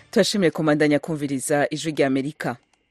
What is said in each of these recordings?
turashimiye komandanya kumviriza ijwi rya amerika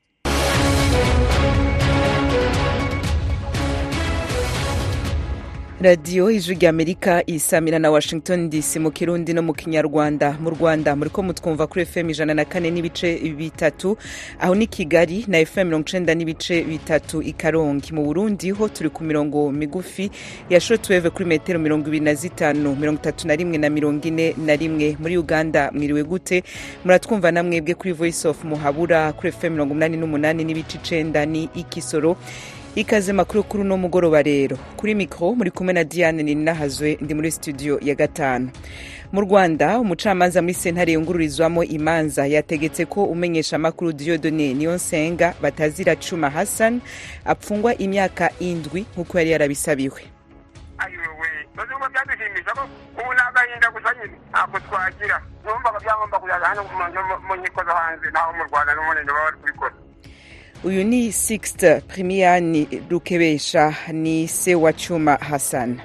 radiyo ijwi rya amerika isamira na washington dc mu kirundi no mu kinyarwanda mu rwanda muriko mutwumva kuri fm ijana na kane n'ibice bitatu aho ni kigali na fm mirongo icenda n'ibice bitatu i karongi mu burundi ho turi ku mirongo migufi ya shortwave kuri metero mirongo ibiri na zitanu mirongo itatu na rimwe na mirongo ine na rimwe muri uganda mwiriwe gute muratwumva na mwebwe kuri voice of muhabura kuri fm mirongo umunani n'umunani n'ibice icenda ni ikisoro ikaze makuru kuri uno mugoroba rero kuri mikoro muri kumwe na diane ninahazwe ndi muri studio ya gatanu mu rwanda umucamanza muri sentare yungururizwamo imanza yategetse ko umenyesha amakuru diodone niyo nsenga batazira cuma hassan apfungwa imyaka indwi nk'uko yari yarabisabiwe ayowe bazumva byadushimisha ko ubu ni agahinda gusa nyine ntabwo twagira numvaga byagomba kujyaga hano mu nkiko zo hanze naho mu rwanda n'umunene baba bari kubikora uyu ni sixte primiyani rukebesha ni se wa cuma hassan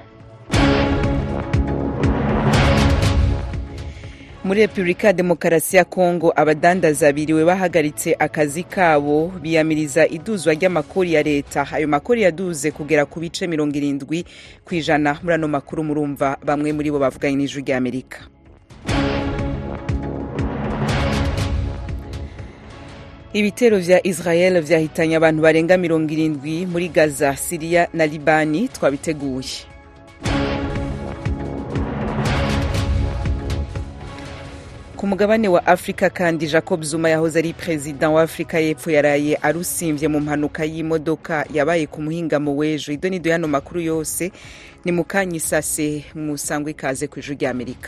muri repubulika ya demokarasi ya kongo abadandaza biriwe bahagaritse akazi kabo biyamiriza iduzwa ry'amakori ya leta ayo makori yaduze kugera ku bice mirongo irindwi ku ijana muri ano makuru murumva bamwe muri bo bavuganye n'ijwi rya amerika ibitero vya israel vyahitanye abantu barenga mirongo irindwi muri gaza siriya na libani twabiteguye ku mugabane wa afurika kandi jacob zuma yahoze ari perezida wa afurika y'epfo yaraye arusimvye mu mpanuka y'imodoka yabaye ku muhingamo w'ejo ido nido yano makuru yose ni mukanyisase musangwa ikaze ku ijuru rya amerika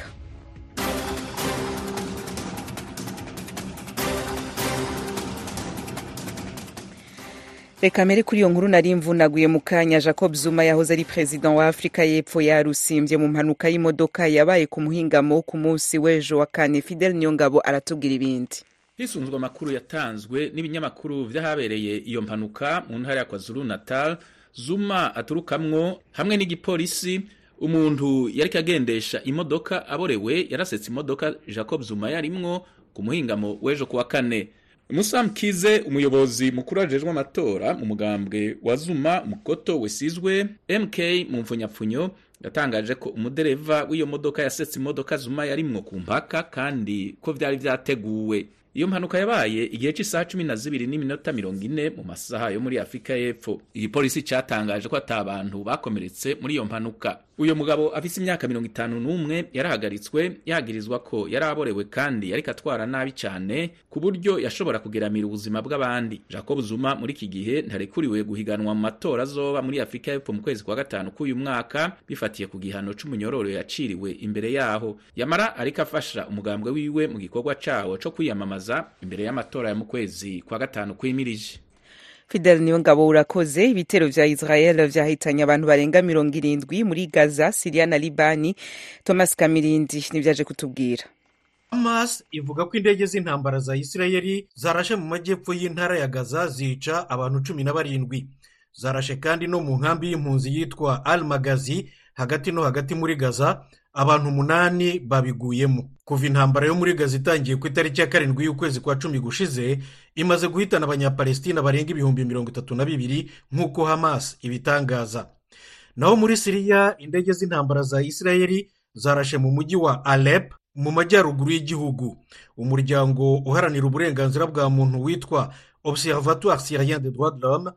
reka mbere kuri iyo nkuru nari mvunaguye mu kanya jacob zuma yahoze ari perezida wa afurika y'epfo yarusimbye mu mpanuka y'imodoka yabaye ku muhingamo ku munsi w'ejo wa kane fidel niyongabo aratubwira ibindi hisunzwe amakuru yatanzwe n'ibinyamakuru vy'ahabereye iyo mpanuka mu ntara ya kwazulu natal zuma aturukamwo hamwe n'igipolisi umuntu yariko agendesha imodoka aborewe yarasetse imodoka jacob zuma yarimwo ku muhingamo w'ejo kuwa kane Musam Kize umuyobozi mukuru ajejwe amatora mu mugambwe wa Zuma mukoto wesizwe MK mu mfunyapfunyo yatangaje ko umudereva w'iyo modoka yasetse imodoka Zuma yarimwo ku mpaka kandi ko vyari vyateguwe iyo mpanuka yabaye igihe cy'isaha cumi na zibiri n'iminota mirongo ine mu masaha yo muri afurika y'epfo igipolisi cyatangaje ko ata bantu bakomeretse muri iyo mpanuka uyu mugabo afise imyaka mirongo itanu n'umwe yarahagaritswe yagirizwa ko yari aborewe kandi yariko atwara nabi cyane ku buryo yashobora kugeramira ubuzima bw'abandi jacob zuma muri iki gihe ntarekuriwe guhiganwa mu matora azoba muri afurika y'epfo mu kwezi kwa gatanu k'uyu mwaka bifatiye ku gihano c'umunyororo yaciriwe imbere yaho yamara ariko afasha umugambwe wiwe mu gikorwa cawo co kwiyamamaza imbere y'amatora ya mu kwezi kwa gatanu kwimirije fidel niyongabo urakoze ibitero vya israel vyahitanye abantu barenga mirongo irindwi muri gaza siriya na libani thomas kamirindi nivyaje kutubwira hamas ivuga ko indege z'intambara za isirayeli zarashe mu majyepfo y'intara ya gaza zica abantu cumi na barindwi zarashe kandi no mu nkambi y'impunzi yitwa al magazi hagati no hagati muri gaza abantu umunani babiguyemo kuva intambara yo muri gaza itangiye ku itariki ya karindwi y'ukwezi kwa cumi gushize imaze guhitana abanyapalestina barenga ibihumbi mirongo itatu na bibiri nk'uko hamas ibitangaza naho muri siriya indege z'intambara za isirayeli zarashe mu mujyi wa alep mu majyaruguru y'igihugu umuryango uharanira uburenganzira bwa muntu witwa observatoire syrien de droit de l'homme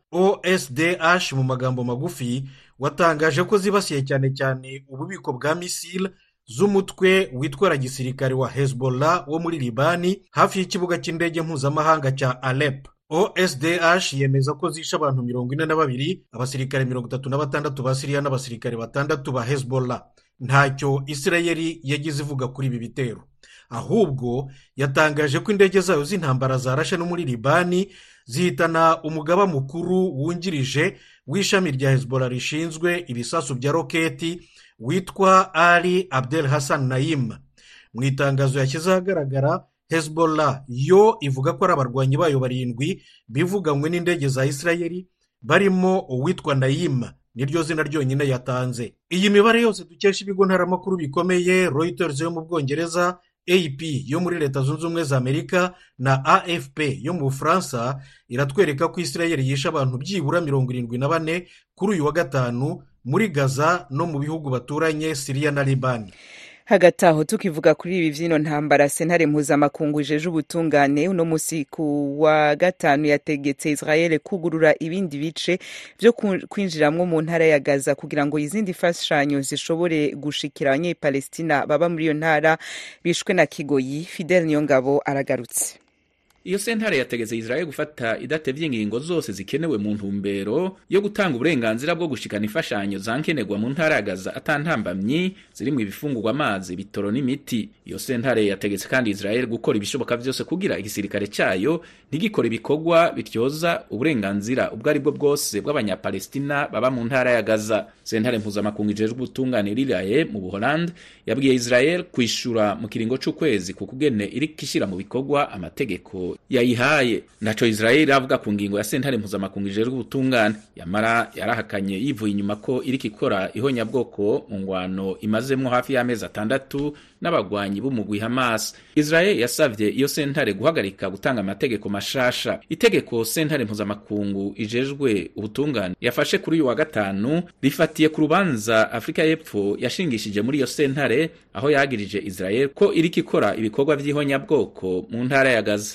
osdh mu magambo magufi watangaje ko zibasiye cyane cyane ububiko bwa misile z'umutwe witwara gisirikare wa hezbollah wo muri libani hafi y'ikibuga cy'indege mpuzamahanga cya alep osdh yemeza ko zishe abantu mirongo ine na babiri abasirikare mirongo itatu na batandatu ba siriya n'abasirikare batandatu ba hezbollah ntacyo isirayeli yagize ivuga kuri ibi bitero ahubwo yatangaje ko indege zayo z'intambara zarashe no muri libani zihitana umugaba mukuru wungirije w'ishami rya hezbollah rishinzwe ibisasu bya roketi witwa ali abdel hassan nayim mu itangazo yashyize ahagaragara hezbollah yo ivuga ko ari abarwanyi bayo barindwi bivuganywe n'indege za isirayeli barimo uwitwa nayim niryo zina ryonyine yatanze iyi mibare yose dukesha ibigo ntaramakuru bikomeye reuters yo mu bwongereza ap yo muri leta zunze ubumwe za amerika na afp yo mu bufaransa iratwereka ko israel yishe abantu byibura mirongo irindwi na bane kuri uyu wa gatanu muri gaza no mu bihugu baturanye siriya na libani hagati aho tukivuga kuri ibi vyino ntambara sentare mpuzamakungu ijeje ubutungane uno musi ku wa gatanu yategetse israel kugurura ibindi bice vyo kwinjiramwo mu ntara ya gaza kugira ngo izindi fashanyo zishobore gushikira abanyepalestina baba muri iyo ntara bishwe na kigoyi fidel niyongabo aragarutse iyo sentare yategetse israel gufata idatevye ingingo zose zikenewe mu ntumbero yo gutanga uburenganzira bwo gushikana imfashanyo zankenerwa mu ntara ya gaza atantambamyi zirimwo ibifungurwa amazi bitoro n'imiti iyo sentare yategetse kandi israel gukora ibishoboka vyose kugira igisirikare cayo ntigikora ibikorwa bityoza uburenganzira ubwo ari bwo bwose bw'abanyapalestina baba mu ntara ya gaza sentare mpuzamakungu ijejwe ubutungane riraye mu buholande yabwiye israel kwishura mu kiringo c'ukwezi ku kugene iriko ishira mu bikorwa amategeko yayihaye naco israel avuga ku ngingo ya sentare mpuzamakungu ijejwe ubutungane yamara yarahakanye yivuye inyuma ko iriko ikora ihonyabwoko mu ngwano imazemwo hafi y'amezi atandatu n'abagwanyi b'umugwi hamas israel yasavye iyo sentare guhagarika gutanga amategeko mashasha itegeko sentare mpuzamakungu ijejwe ubutungane yafashe kuri uyu wa gatanu rifatiye ku rubanza afurika y'epfo yashingishije muri iyo sentare aho yagirije israel ko iriko ikora ibikorwa vy'ihonyabwoko mu ntara ya gaza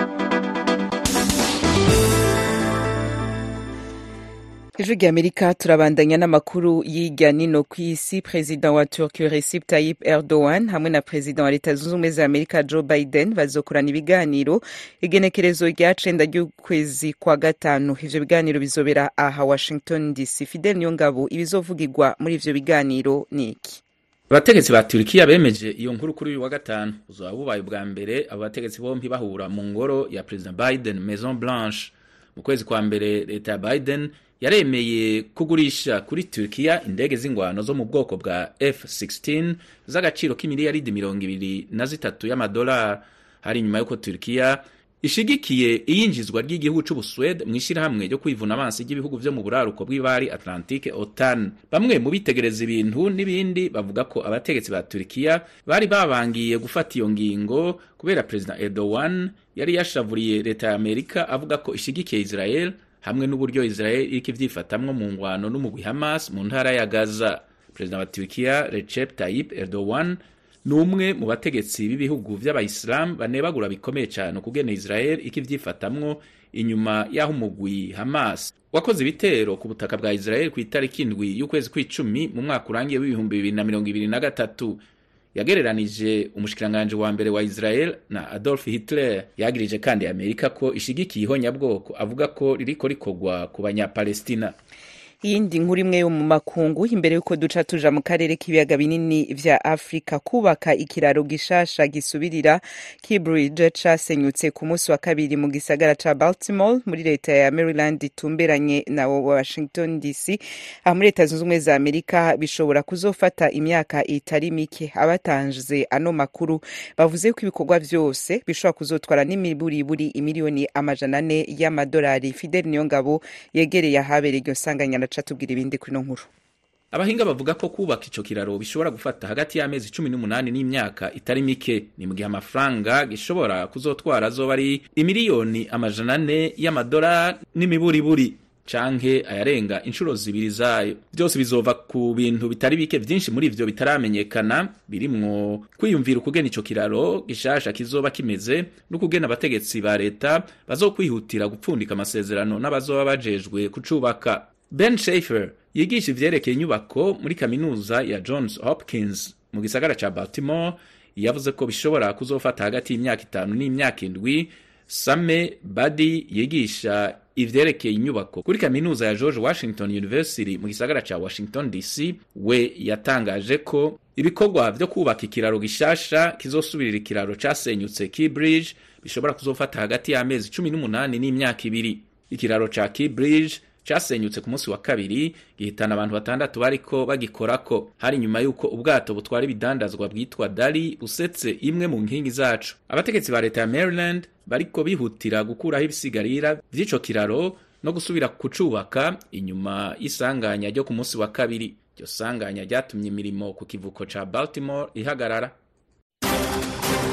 ijwi ry'amerika turabandanya n'amakuru y'irya nino ku isi perezida wa turkiya recep tayyip erdogan hamwe na perezida wa leta zunze ubumwe za amerika joe biden bazokorana ibiganiro igenekerezo rya cenda ry'ukwezi kwa gatanu ivyo biganiro bizobera aha washington dc fidel niyongabo ibizovugirwa muri ivyo biganiro ni iki abategetsi ba turikiya bemeje iyo nkuru kuri uyu wa gatanu buzoba bubaye ubwa mbere abo bategetsi bompi bahura mu ngoro ya perezida biden maison blanche mu kwezi kwa mbere leta ya biden yaremeye kugurisha kuri Turkiya indege z'ingwano zo mu bwoko bwa F16 z'agaciro k'imiliyaridi mirongo ibiri na zitatu y'amadolari hari inyuma y'uko Turkiya ishigikiye iyinjizwa ry'igihugu c'Ubuswede mu ishirahamwe ryo kwivuna amazi ry'ibihugu vyo mu buraruko bw'ibari Atlantique OTAN bamwe mu bitegereza ibintu n'ibindi bavuga ko abategetsi ba Turkiya bari babangiye gufata iyo ngingo kubera President Erdogan yari yashavuriye leta ya Amerika avuga ko ishigikiye Israel hamwe n'uburyo Israel iriko ivyifatamwo mu ngwano n'umugwi Hamas mu ntara ya Gaza. Perezida wa Turkiya Recep Tayyip Erdogan ni umwe mu bategetsi b'ibihugu vy'abayisilamu banebagura bikomeye cane ukugene Israel iriko ivyifatamwo inyuma y'aho umugwi Hamas wakoze ibitero ku butaka bwa Israel ku itariki indwi y'ukwezi kw'icumi mu mwaka urangiye w'ibihumbi bibiri na mirongo ibiri na gatatu yagereranije umushikiranganji wa mbere wa Israel na Adolf Hitler yagirije kandi Amerika ko ishigikiye ihonyabwoko avuga ko ririko rikorwa ku banyapalestina iyindi nkuru imwe yo mu makungu imbere y'uko duca tuja mu karere k'ibiyaga binini vya afurika kubaka ikiraro gishasha gisubirira kibridge casenyutse ku munsi wa kabiri mu gisagara ca baltimore muri leta ya maryland itumberanye na washington dc aha muri leta zunze ubumwe za amerika bishobora kuzofata imyaka itari mike abatanze ano makuru bavuze ko ibikorwa vyose bishobora kuzotwara n'imiburiburi imiliyoni amajana ane y'amadolari fidel niyongabo yegereye ahabereye iryo sanganya araca tubwira ibindi kuri ino nkuru abahinga bavuga ko kubaka ico kiraro bishobora gufata hagati y'amezi cumi n'umunani n'imyaka itari mike ni mu gihe amafaranga gishobora kuzotwara azoba ari imiliyoni amajana ane y'amadolari n'imiburiburi canke ayarenga inshuro zibiri zayo byose bizova ku bintu bitari bike vyinshi muri ivyo bitaramenyekana birimwo kwiyumvira ukugena ico kiraro gishasha kizoba kimeze n'ukugena abategetsi ba leta bazokwihutira gupfundika amasezerano n'abazoba bajejwe kucubaka Ben Schaefer yigisha ivyerekeye inyubako muri kaminuza ya Johns Hopkins mu gisagara ca Baltimore yavuze ko bishobora kuzofata hagati y'imyaka itanu n'imyaka indwi Same Badi yigisha ivyerekeye inyubako kuri kaminuza ya George Washington University mu gisagara ca Washington DC we yatangaje ko ibikorwa vyo kubaka ikiraro gishasha kizosubirira ikiraro casenyutse Key Bridge bishobora kuzofata hagati y'amezi cumi n'umunani n'imyaka ibiri ikiraro ca Key Bridge casenyutse ku munsi wa kabiri gihitana abantu batandatu bariko bagikorako hari nyuma y'uko ubwato butwara ibidandazwa bwitwa Dali busetse imwe mu nkingi zacu abategetsi ba leta ya Maryland bariko bihutira gukuraho ibisigarira vy'ico kiraro no gusubira kucubaka inyuma y'isanganya ryo ku munsi wa kabiri iryo sanganya ryatumye imirimo ku kivuko ca Baltimore ihagarara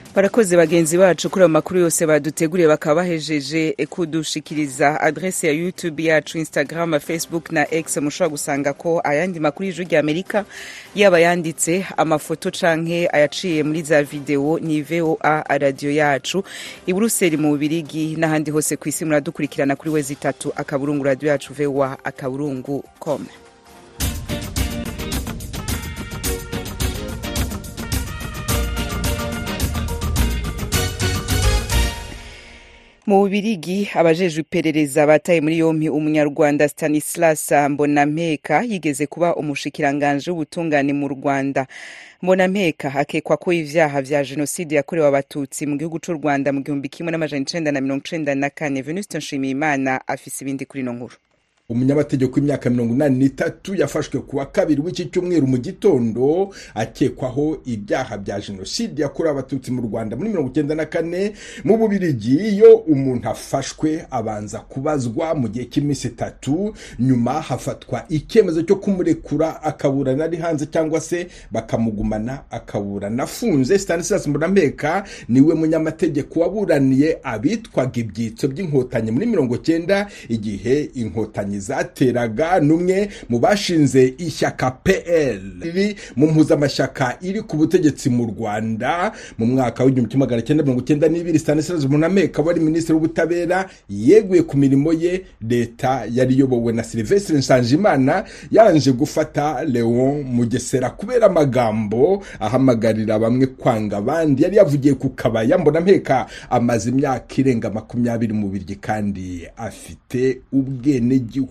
barakoze bagenzi bacu kuri ayo makuru yose baduteguriye bakaba bahejeje kudushikiriza adrese ya youtube yacu instagram facebook na x mushobora gusanga ko ayandi makuru y'ijwi rya amerika yaba yanditse amafoto canke ayaciye muri za videwo ni voa radiyo yacu i buruseli mu bubirigi n'ahandi hose ku isi muradukurikirana kuri wezi itatu akaburungu radiyo yacu voa akaburungu com mu bubirigi abajejwe iperereza bataye muri yompi umunyarwanda stanislas mbonampeka yigeze kuba umushikiranganje w'ubutungane mu rwanda mbonampeka akekwa ko ivyaha vya jenoside yakorewe abatutsi mu gihugu c'u rwanda mu gihumbi kimwe n'amajana icenda na mirongo icenda na kane venuste nshimiyimana afise ibindi kuri ino nkuru umunyamategeko w'imyaka mirongo inani n'itatu yafashwe ku wa kabiri w'iki cyumweru mu gitondo akekwaho ibyaha bya jenoside yakorewe abatutsi mu rwanda muri mirongo icyenda na kane mu bubirigi iyo umuntu afashwe abanza kubazwa mu gihe cy'iminsi itatu nyuma hafatwa icyemezo cyo kumurekura akaburana ari hanze cyangwa se bakamugumana akaburana afunze stanislas mbonameka niwe munyamategeko waburaniye abitwaga ibyitso by'inkotanyi muri mirongo cyenda igihe inkotanyi zateraga n'umwe mu bashinze ishyaka pl riri mu mpuzamashyaka iri ku butegetsi mu rwanda mu mwaka w'igihumbi kimwe magana cyenda mirongo cyenda n'ibiri stanislas munameka wari minisitiri w'ubutabera yeguye ku mirimo ye leta yari iyobowe na silvestre nsanzimana yanje gufata leon mugesera kubera amagambo ahamagarira bamwe kwanga abandi yari yavugiye ku kabaya mbonameka amaze imyaka irenga makumyabiri mu biryi kandi afite ubwenegihugu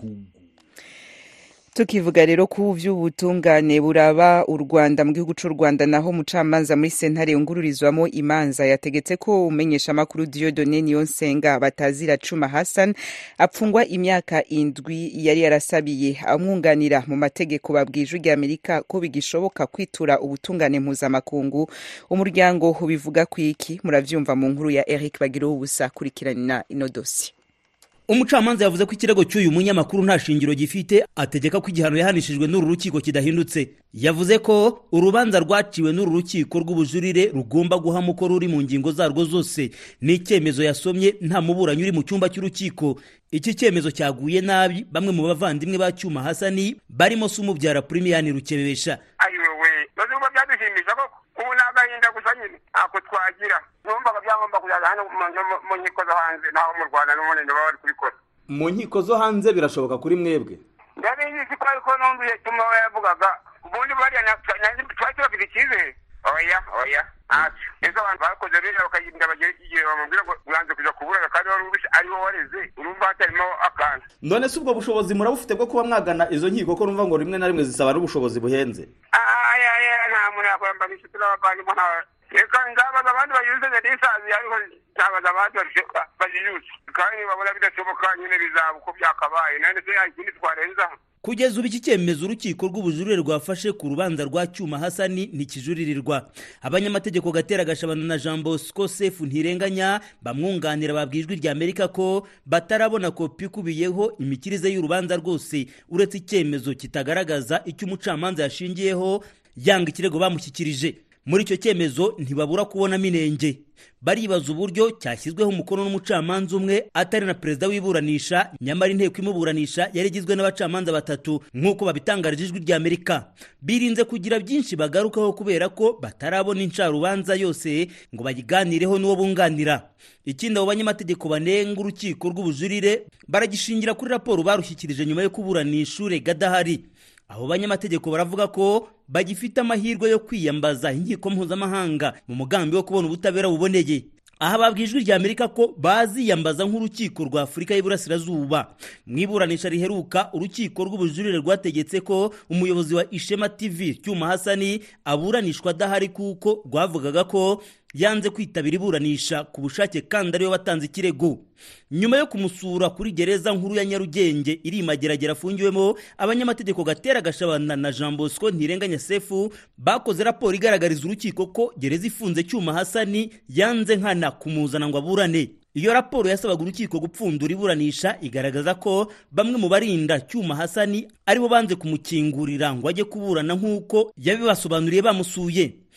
tukivuga rero ku vy'ubutungane buraba u rwanda mu gihugu c'u rwanda naho mucamanza muri sentare yungururizwamo imanza yategetse ko umenyesha amakuru diodone niyonsenga batazira cuma hassan apfungwa imyaka indwi yari yarasabiye amwunganira mu mategeko babwije rya amerika ko bigishoboka kwitura ubutungane mpuzamakungu umuryango ubivuga kwiki muravyumva mu nkuru ya eric bagirowo ubusa kurikirana ino dosi umucamanza yavuze ko ikirego cy'uyu munyamakuru nta shingiro gifite ategeka ko igihano yahanishijwe n'uru rukiko kidahindutse yavuze ko urubanza rwaciwe n'uru rukiko rw'ubujurire rugomba guhama uko ruri mu ngingo zarwo zose ni icyemezo yasomye nta muburanyi uri mu cyumba cy'urukiko iki cyemezo cyaguye nabi bamwe mu bavandimwe ba cyuma hasani barimo se umubyara purimiyani rukebesha ayiwewe bazumva byadushimisha koko ubu ni agahinda gusa nyine ntako twagira numvaga byagomba kujyaza hano mu nkiko zo hanze naho mu rwanda n'ubundi baba bari kubikora mu nkiko zo hanze birashoboka kuri mwebwe ndabizi ko ariko numviye tuma we yavugaga ubundi bariya twari tubafite icyizere oya oya ntacyo ese abantu bakoze biriya bakagenda bagera igihe bamubwira ngo uranze kujya kuburana kandi wari ubishe ari wowe wareze urumva hatarimo akantu none se ubwo bushobozi murabufite bwo kuba mwagana izo nkiko ko numva ngo rimwe na rimwe zisaba n'ubushobozi buhenze aya nta muntu yakwambara inshuti n'abavandimwe ntawe reka nzabaza abandi bayize n'isazi ariko nzabaza abandi bayiyutse kandi babona bidashoboka nyine bizaba uko byakabaye none se ikindi twarenzaho kugeza ubu iki cyemezo urukiko rw'ubujurire rwafashe ku rubanza rwa cyuma hasani ntikijuririrwa abanyamategeko gatera gashabana na jean bosco sefu ntirenganya bamwunganira babwiye ijwi rya amerika ko batarabona kopi ikubiyeho imikirize y'urubanza rwose uretse icyemezo kitagaragaza icyo umucamanza yashingiyeho yanga ikirego bamushyikirije muri icyo cyemezo ntibabura kubonamo inenge baribaza uburyo cyashyizweho umukono n'umucamanza umwe atari na perezida w'iburanisha nyamara inteko imuburanisha yari igizwe n'abacamanza batatu nk'uko babitangarije ijwi rya amerika birinze kugira byinshi bagarukaho kubera ko batarabona incarubanza yose ngo bayiganireho n'uwo bunganira ikindi abo banyamategeko banenga urukiko rw'ubujurire baragishingira kuri raporo barushyikirije nyuma yo kuburanisha urega adahari abo banyamategeko baravuga ko bagifite amahirwe yo kwiyambaza inkiko mpuzamahanga mu mugambi wo kubona ubutabera buboneye aha babwiye ijwi rya amerika ko baziyambaza nk'urukiko rwa afurika y'iburasirazuba mu iburanisha riheruka urukiko rw'ubujurire rwategetse ko umuyobozi wa ishema tv cyuma hasani aburanishwa adahari kuko rwavugaga ko yanze kwitabira iburanisha ku bushake kandi ariwe watanze ikirego nyuma yo kumusura kuri gereza nkuru ya nyarugenge iri mageragere afungiwemo abanyamategeko gatera gashabana na jean bosco ntirenganya sefu bakoze raporo igaragariza urukiko ko gereza ifunze cyuma hasani yanze nkana kumuzana ngo aburane iyo raporo yasabaga urukiko gupfundura iburanisha igaragaza ko bamwe mu barinda cyuma hasani aribo banze kumukingurira ngo ajye kuburana nk'uko yabibasobanuriye bamusuye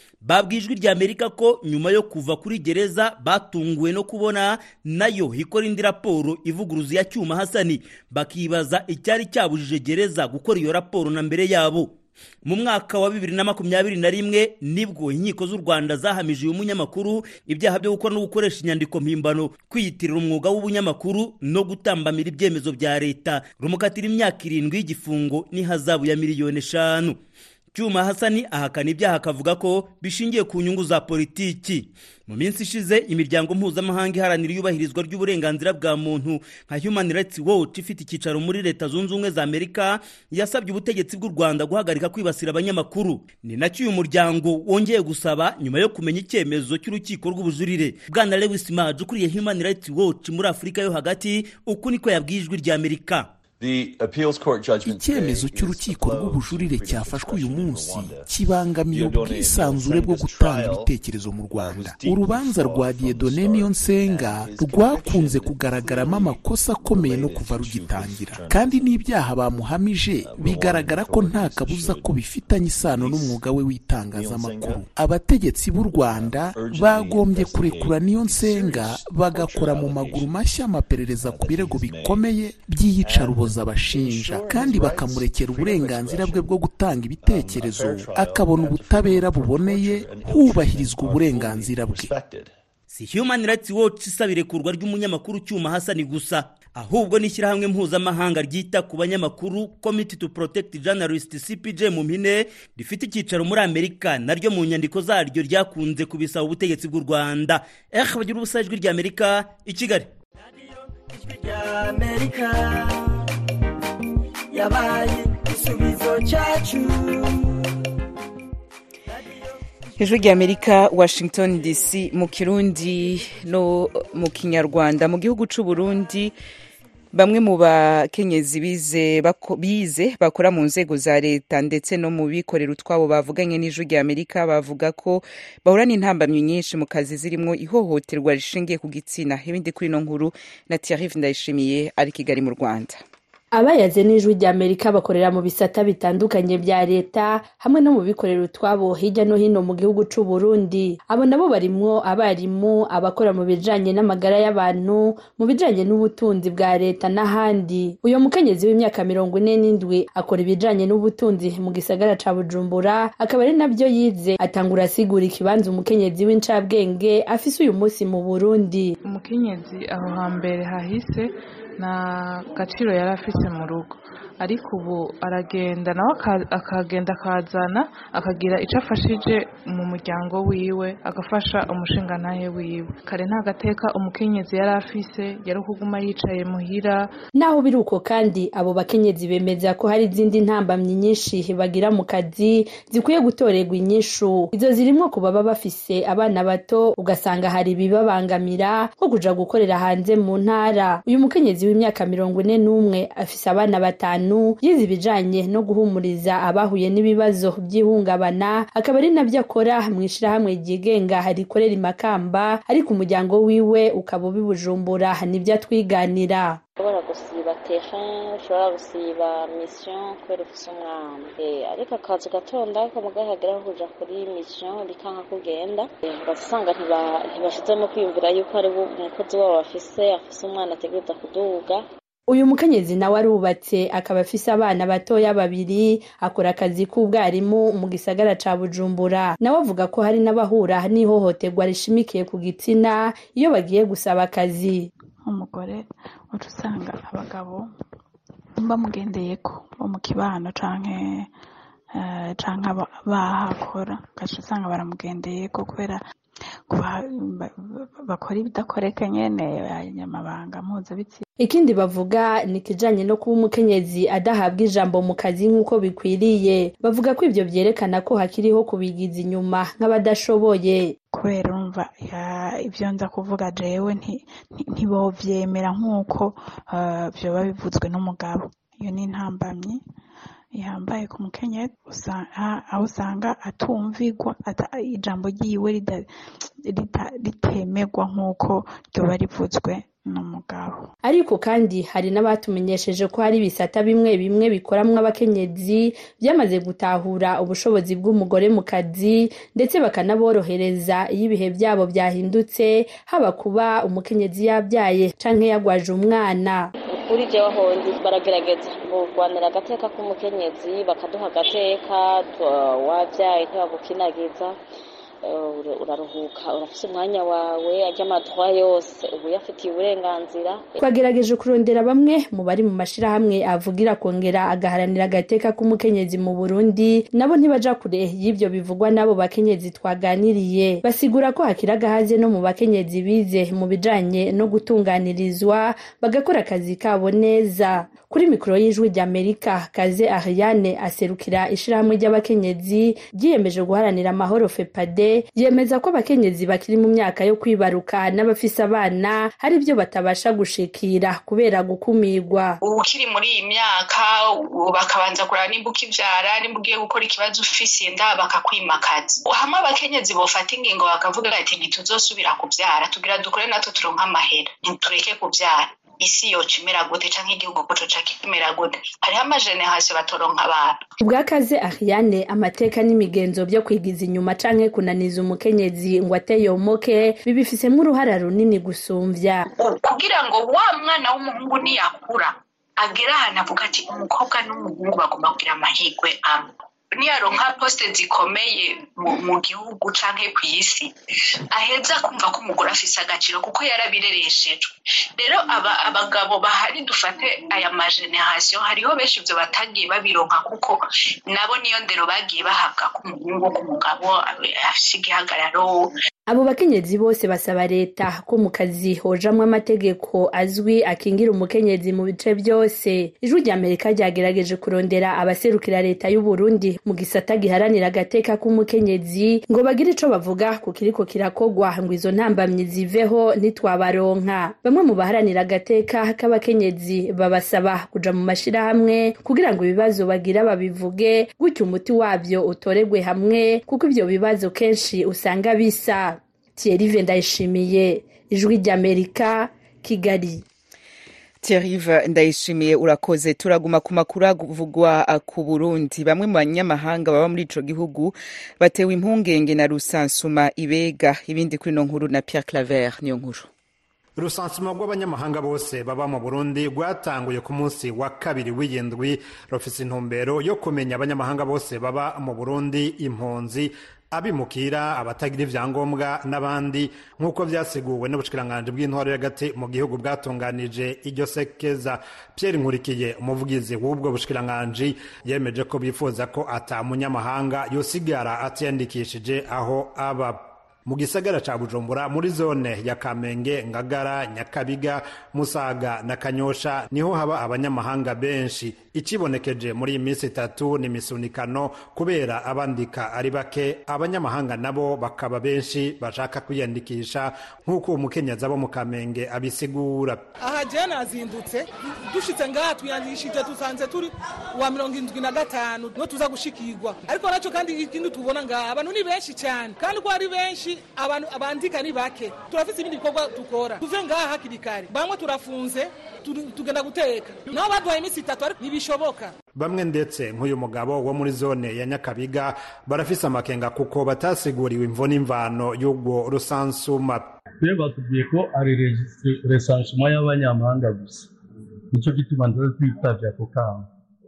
babwijwe rya amerika ko nyuma yo kuva kuri gereza batunguwe no kubona nayo ikora indi raporo ivuguruza ya cyuma hasani bakibaza icyari cyabujije gereza gukora iyo raporo na mbere yabo mu mwaka wa bibiri na makumyabiri na rimwe nibwo inkiko z'u rwanda zahamije uyu munyamakuru ibyaha byo gukora no gukoresha inyandiko mpimbano kwiyitirira umwuga w'ubunyamakuru no gutambamira ibyemezo bya leta rumukatira imyaka irindwi y'igifungo n'ihazabu ya miliyoni eshanu cyuma hasani ahakana ibyaha akavuga ko bishingiye ku nyungu za politiki mu minsi ishize imiryango mpuzamahanga iharanira iyubahirizwa ry'uburenganzira bwa muntu nka human rights watch ifite icyicaro muri leta zunze ubumwe za amerika yasabye ubutegetsi bw'u rwanda guhagarika kwibasira abanyamakuru ni nacyo uyu muryango wongeye gusaba nyuma yo kumenya icyemezo cy'urukiko rw'ubujurire bwana lewis maj ukuriye human rights watch muri afurika yo hagati uku niko yabwiye ijwi rya amerika icyemezo cy'urukiko rw'ubujurire cyafashwe uyu munsi kibangamiye ubwisanzure bwo gutanga ibitekerezo mu rwanda urubanza rwa diyedone niyo nsenga rwakunze kugaragaramo amakosa akomeye no kuva rugitangira kandi n'ibyaha bamuhamije bigaragara ko nta kabuza ko bifitanye isano n'umwuga we w'itangazamakuru abategetsi b'u rwanda bagombye kurekura niyo nsenga bagakora mu maguru mashya amaperereza ku birego bikomeye by'iyicarubozo abashinja kandi bakamurekera uburenganzira bwe bwo gutanga ibitekerezo akabona ubutabera buboneye hubahirizwa uburenganzira bwe si human rights watch isaba irekurwa ry'umunyamakuru cyuma hasani gusa ahubwo n'ishyirahamwe mpuzamahanga ryita ku banyamakuru committee to protect journalist cpj mu mpine rifite icyicaro muri amerika naryo mu nyandiko zaryo ryakunze kubisaba ubutegetsi bw'u rwanda eh bagira ubusa ijwi rya amerika i kigali yabaye igisubizo cyacu ijwi rya amerika washington dc mu kirundi no mu kinyarwanda mu gihugu cy'u burundi bamwe mu bakenyezi bize bako- bize bakora mu nzego za leta ndetse no mu bikorera utwabo bavuganye n'ijwi rya amerika bavuga ko bahura n'intambamyi nyinshi mu kazi zirimo ihohoterwa rishingiye ku gitsina ibindi kuri ino nkuru na thierry ndayishimiye ari i kigali mu rwanda abayaze n'ijwi rya amerika bakorera mu bisata bitandukanye bya leta hamwe no mu bikorera utwabo hirya no hino mu gihugu c'u Burundi abo nabo barimwo abarimu abakora mu bijanye n'amagara y'abantu mu bijanye n'ubutunzi bwa leta n'ahandi uyo mukenyezi w'imyaka mirongo ine n'indwi akora ibijanye n'ubutunzi mu gisagara ca bujumbura akaba ari navyo yize atangura asigura ikibanza umukenyezi w'incabwenge afise uyu munsi mu burundi umukenyezi aho hambere hahise nta gaciro yari afise mu rugo ariko ubu aragenda nawe aka- akagenda akazana akagira icyo afashije mu muryango wiwe agafasha umushingantahe wiwe kare nta gateka umukenyezi yari afise yari kuguma yicaye muhira naho biri uko kandi abo bakenyezi bemeza ko hari izindi ntambamyi nyinshi bagira mu kazi zikwiye gutorerwa inyishu izo zirimo ku baba bafise abana bato ugasanga hari ibibabangamira nko kuja gukorera hanze mu ntara uyu mukenyezi w'imyaka mirongo ine n'umwe afise abana batanu yize ibijanye no guhumuriza abahuye n'ibibazo by'ihungabana akaba ari nabyo akora mu ishirahamwe ryigenga rikorera imakamba ariko umuryango wiwe ukaba ubi bujumbura nibyo atwiganira ushobora gusiba terrain ushobora gusiba mission kubera ufise umwana Eh, ariko akazi gatonda ko mugahagera kuja kuri mission rikanka kugenda Eh, ugasanga ntiba- ntibashizemo kwiyumvira yuko ari bo umukozi wabo bafise afise umwana ategereza kuduga uyu mukenyezi nawe arubatse akaba afise abana batoya babiri akora akazi k'ubwarimu mu gisagara ca bujumbura nawe avuga ko hari n'abahura n'ihohoterwa rishimikiye ku gitsina iyo bagiye gusaba akazi nk'umugore uca usanga abagabo bamugendeyeko bo mu kibano canke eh, canke aba- bahakora ugaca usanga baramugendeyeko kubera kuba- ba- ba- bakora ibidakoreka nyene abanyamabanga mpuzabitsina ikindi bavuga ni ikijanye no kuba umukenyezi adahabwa ijambo mu kazi nk'uko bikwiriye bavuga ko ivyo vyerekana ko hakiriho kubigiza inyuma nk'abadashoboye kubera urumva ya- ibyo nza kuvuga jewe nti- nti- ntibovyemera nk'uko eh, vyoba bivuzwe n'umugabo iyo ni intambamyi ihambaye ku mukenyezi aho usanga atumvigwa ijambo ryiwe ritemerwa nk'uko ryoba rivuzwe n'umugabo ariko kandi hari n'abatumenyesheje ko hari ibisata bimwe bimwe bikoramwo abakenyezi byamaze gutahura ubushobozi bw'umugore mu kazi ndetse bakanaborohereza iyo ibihe byabo byahindutse haba kuba umukenyezi yabyaye canke yagwaje umwana kuri jewe hondi baragerageza kurwanira agateka k'umukenyezi bakaduha agateka wabyaye ntibagukinagiza uraruhuka urafise umwanya wawe ajya amadwa yose uba uyafitiye uburenganzira twagerageje kurondera bamwe mu bari mu mashirahamwe avugira kongera agaharanira agateka k'umukenyezi mu burundi nabo ntibaja kure y'ivyo bivugwa n'abo bakenyezi twaganiriye basigura ko hakiri agahaze no mu bakenyezi bize mu bijanye no gutunganirizwa bagakora akazi kabo neza kuri mikoro y'ijwi ry'amerika kaze ariane aserukira ishirahamwe ry'abakenyezi ryiyemeje guharanira amahoro fepade yemeza ko abakenyezi bakiri mu myaka yo kwibaruka n'abafise abana hari ibyo batabasha gushikira kubera gukumirwa ukiri muri iyi myaka bakabanza kureba nimba ukivyara nimba ugiye gukora ikibazo ufise inda bakakwimakaza hamwe abakenyezi bofata ingingo bakavuga ati ntituzosubira kuvyara tugira dukore natwe turonka amahera ntitureke kuvyara isi yoca imera gute canke igihugu ko coca kimera gute hariho amajenerasiyo batoronka abantu ubwakaze ariane amateka n'imigenzo byo kwigiza inyuma canke kunaniza umukenyezi ngo ateyomoke bibifisemwo uruhara runini gusumvya kugira ngo wa mwana w'umuhungu niyakura agera ahantu avuga ati umukobwa n'umuhungu bagomba kugira amahirwe amwe niyaronka posite zikomeye mu gihugu canke ku isi aheza kumva ko umugore afise agaciro kuko yarabirereshejwe rero abagabo bahari dufate aya majenerasiyo hariho benshi ivyo batagiye babironka kuko nabo niyo ndero bagiye bahabwa ku muhungu ku mugabo afise igihagararo abo bakenyezi bose basaba leta ko mu kazi hojamwo amategeko azwi akingira umukenyezi mu bice byose ijwi rya amerika ryagerageje kurondera abaserukira leta y'u Burundi mu gisata giharanira agateka k'umukenyezi ngo bagire ico bavuga ku kiriko kirakogwa ngo izo ntambamyi ziveho ntitwabaronka bamwe mu baharanira agateka k'abakenyezi babasaba kuja mu mashirahamwe kugira ngo ibibazo bagira babivuge gutyo umuti wabyo utoregwe hamwe kuko ivyo bibazo kenshi usanga bisa Thierry Ndayishimiye ijwi ry'Amerika Kigali Thierry Ndayishimiye urakoze turaguma ku makuru avugwa ku Burundi bamwe mu banyamahanga baba muri ico gihugu batewe impungenge na rusansuma ibega ibindi kuri no nkuru na Pierre Claver niyo nkuru urusansuma rw'abanyamahanga bose baba mu burundi rwatanguye ku munsi wa kabiri w'iyindwi rufise intumbero yo kumenya abanyamahanga bose baba mu burundi impunzi abimukira abatagira ivyangombwa n'abandi nk'uko vyaseguwe n'ubushikiranganji bw'intwaro y'agati mu gihugu bwatunganije iryo sekeza pierre nkurikiye umuvugizi w'ubwo bushikiranganji yemeje ko bifuza ko ata munyamahanga yosigara atiyandikishije aho aba mu gisagara ca bujumbura muri zone ya kamenge ngagara nyakabiga musaga na kanyosha niho haba abanyamahanga benshi ikibonekeje muri iyi minsi itatu ni misunikano kubera abandika ari bake abanyamahanga nabo bakaba benshi bashaka kwiyandikisha nk'uko umukenyezi abo mu kamenge abisigura aha jewe nazindutse dushitse ngaha twiyandikishije dusanze turi wa mirongo indwi na gatanu niho tuza gushikirwa ariko naco kandi ikindi tubona ngaha abantu ni benshi cyane kandi ko ari benshi abantu abandika ni bake turafise ibindi bikorwa dukora tuve ngaha hakiri kare bamwe turafunze tugenda guteka nabo baduhaye iminsi itatu ariko ntibishoboka bamwe ndetse nk'uyu mugabo wo muri zone ya nyakabiga barafise amakenga kuko batasiguriwe imvo n'imvano y'ubwo rusansuma twe batubwiye ko ari resansuma y'abanyamahanga gusa nicyo gituma ndaza twitavye ako kamo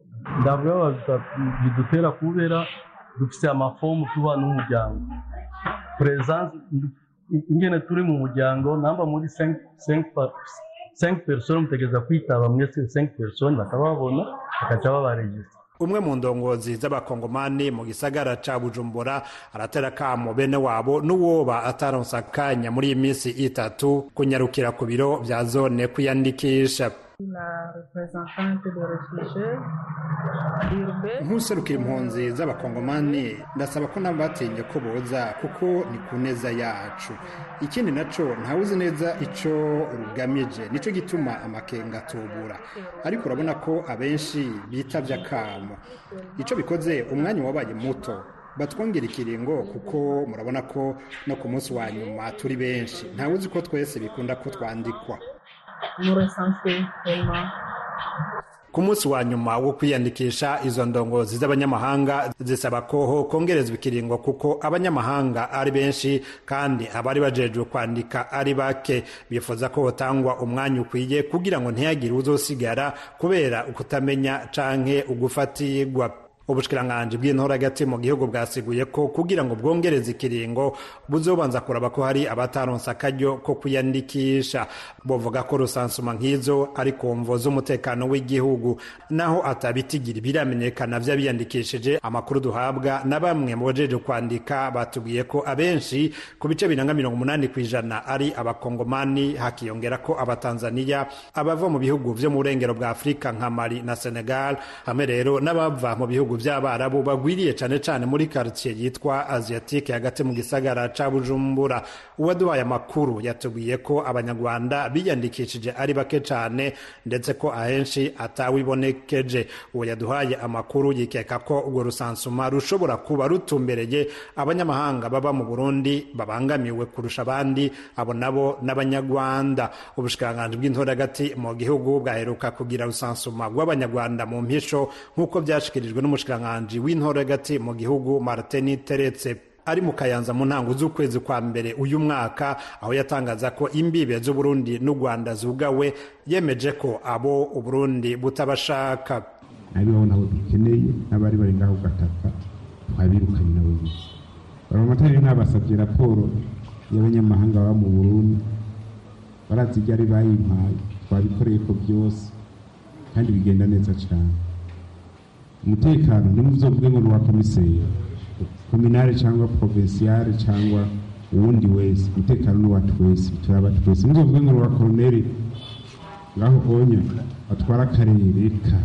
ndavuga bidutera kubera dufise amafomu tuba n'umuryango presence ingene turi mu muryango namba muri 5 personnes mutegereza kwitaba mwese 5 personnes bakababona bakaca babaregistra umwe mu ndongozi z'abakongomani mu gisagara ca bujumbura aratera kamo bene wabo n'uwoba ataronsa akanya muri iyi minsi itatu kunyarukira ku biro vya zone kwiyandikisha La représentante de réfugiés urbains. nk'userukira impunzi z'abakongomani ndasaba ko nabo batinye ko boza kuko ni ku neza yacu ikindi naco ntawuzi neza ico rugamije nico gituma amakenga atubura ariko urabona ko abenshi bitavye akamo ico bikoze umwanya wabaye muto batwongera ikiringo kuko murabona ko no ku munsi wa nyuma turi benshi ntawuzi ko twese bikunda ko twandikwa Nous recensons vraiment ku munsi wa nyuma wo kwiyandikisha izo ndongozi z'abanyamahanga zisaba ko kongerezwa ikiringo kuko abanyamahanga ari benshi kandi abari bajejwe kwandika ari bake bifuza ko hotangwa umwanya ukwiye kugira ngo ntihagire uzosigara kubera ukutamenya canke ugufatirwa ubushikiranganji bw'intora hagati mu gihugu bwasiguye ko kugira ngo bwongereze ikiringo buzobanza kuraba ko hari abataronse akaryo ko kwiyandikisha bovuga ko rusansuma nk'izo ari ku mvo z'umutekano w'igihugu naho atabitigira biramenyekana vy'abiyandikishije amakuru duhabwa na bamwe mu bajeje kwandika batubwiye ko abenshi ku bice biranga mirongo umunani ku ijana ari abakongomani hakiyongera ko abatanzaniya abava mu bihugu vyo mu burengero bwa afurika nka mali na senegal hamwe rero n'abava mu bihugu by'abarabu bagwiriye cane cane muri quartier yitwa asiatique hagati mu gisagara ca bujumbura uwaduhaye amakuru yatubwiye ko abanyarwanda biyandikishije ari bake cane ndetse ko ahenshi atawibonekeje uwo yaduhaye amakuru yikeka ko urwo rusansuma rushobora kuba rutumbereye abanyamahanga baba mu burundi babangamiwe kurusha abandi abo nabo n'abanyarwanda ubushikiranganji bw'intora hagati mu gihugu bwaheruka kugira rusansuma rw'abanyarwanda mu mpisho nk'uko byashikirijwe n'umushikiranganji w'intora hagati mu gihugu martin teretse ari mu kayanza mu ntango z'ukwezi kwa mbere uyu mwaka aho yatangaza ko imbibe z'uburundi n'u rwanda zugawe yemeje ko abo uburundi butabashaka abibaho nabo dukeneye n'abari bari ngaho gataka twabirukanye nabo gusa baramatari nabasabye raporo y'abanyamahanga baba mu burundi barazi ibyo ari bayimpaye twabikoreye ko byose kandi bigenda neza cyane umutekano ntimuzovuge ngo ni uwa komiseri kominare cyangwa provinsiyare cyangwa uwundi wese umutekano ni uwacu wese turaba twese muzovuge ngo ni uwa koroneri ngaho onya batwara akarere ka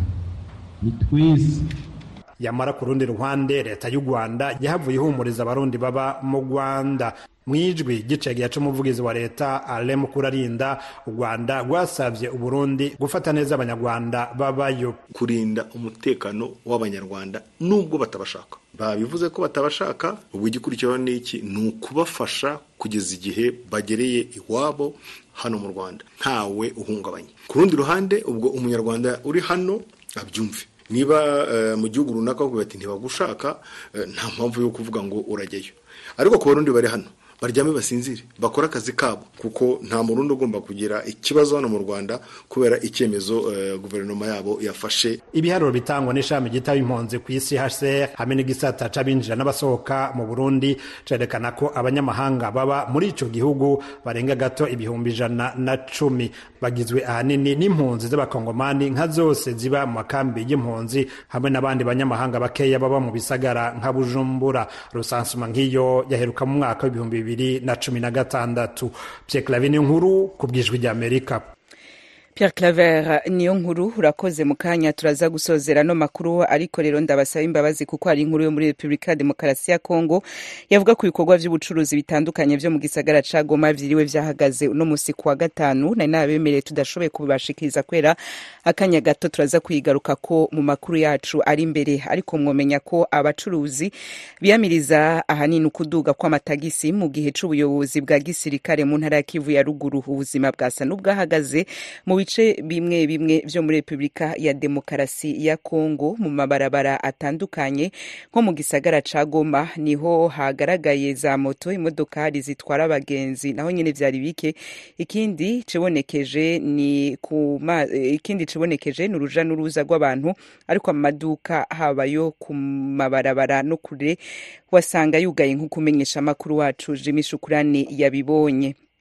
ni twese yamara ku rundi ruhande leta y'u rwanda yahavuye ihumuriza abarundi baba mu rwanda mu ijwi gicega yaca umuvugizi wa leta ale mukurarinda u rwanda rwasabye uburundi gufata neza abanyarwanda babayo kurinda umutekano w'abanyarwanda nubwo batabashaka babivuze ko batabashaka ubwo igikurikiraho ni iki ni ukubafasha kugeza igihe bagereye iwabo hano mu rwanda ntawe uhungabanye ku rundi ruhande ubwo umunyarwanda uri hano abyumve niba mu gihugu runaka bavuga bati ntibagushaka nta mpamvu yo kuvuga ngo urajyayo ariko ku barundi bari hano baryame basinzire bakore akazi kabo kuko nta murundi ugomba kugira ikibazo hano mu rwanda kubera icyemezo guverinoma yabo yafashe ibiharuro bitangwa n'ishami ryitaba impunzi ku isi hcr hamwe n'igisata c'abinjira n'abasohoka mu burundi cerekana ko abanyamahanga baba muri ico gihugu barenga gato ibihumbi ijana na cumi bagizwe ahanini n'impunzi z'abakongomani nka zose ziba mu makambi y'impunzi hamwe n'abandi banyamahanga bakeya baba mu bisagara nka bujumbura rusansuma nk'iyo yaheruka mu mwaka w'ibihumbi bibiri na cumi na gatandatu Pierre Claver nkuru ku bwijwi ry'Amerika Pierre Claver niyo nkuru urakoze mu kanya turaza gusozera no makuru ariko rero ndabasaba imbabazi kuko hari inkuru yo muri Republika ya Demokarasi ya Kongo yavuga ku bikorwa by'ubucuruzi bitandukanye byo mu gisagara ca Goma vyiriwe vyahagaze uno musi kuwa gatanu nari nabemereye tudashoboye kubibashikiriza kwera akanya gato turaza kuyigaruka ko mu makuru yacu ari imbere ariko mwomenya ko abacuruzi biyamiriza ahanini ukuduga kw'amatagisi mu gihe c'ubuyobozi bwa gisirikare mu ntara ya Kivu ya ruguru ubuzima bwasa n'ubwahagaze mu bice bimwe bimwe vyo muri Republika ya Demokarasi ya Kongo mu mabarabara atandukanye nko mu gisagara ca Goma niho hagaragaye za moto imodokari zitwara abagenzi naho nyene vyari bike ikindi cibonekeje ni kuma ikindi cibonekeje ni uruja n'uruza rw'abantu ariko amaduka habayo ku mabarabara no kure wasanga yugaye nk'uko umenyesha amakuru wacu Jimmy Shukurani yabibonye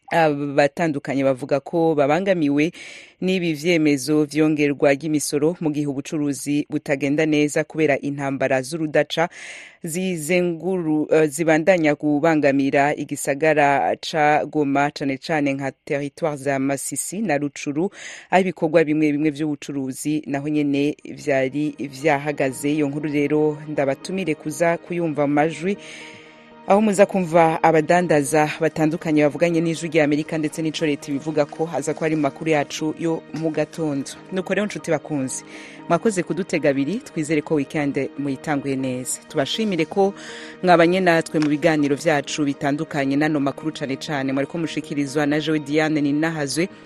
abatandukanye bavuga ko babangamiwe n'ibi vyemezo vyongerwa ry'imisoro mu gihe ubucuruzi butagenda neza kubera intambara z'urudaca zizenguru uh, zibandanya kubangamira igisagara ca Goma cane cane nka territoire za Masisi na Rucuru aho ibikorwa bimwe bimwe vy'ubucuruzi naho nyene vyari vyahagaze iyo nkuru rero ndabatumire kuza kuyumva mu majwi aho muza kumva abadandaza batandukanye bavuganye n'ijwi rya amerika ndetse n'ico leta ibivuga ko haza ko ari mu makuru yacu yo mu gatondo nuko rero nshuti bakunze mwakoze kudutega abiri twizere ko wikende muyitanguye neza tubashimire ko mwabanye natwe mu biganiro vyacu bitandukanye n'ano makuru cane cane mwariko mushikirizwa na jewe diane ninahazwe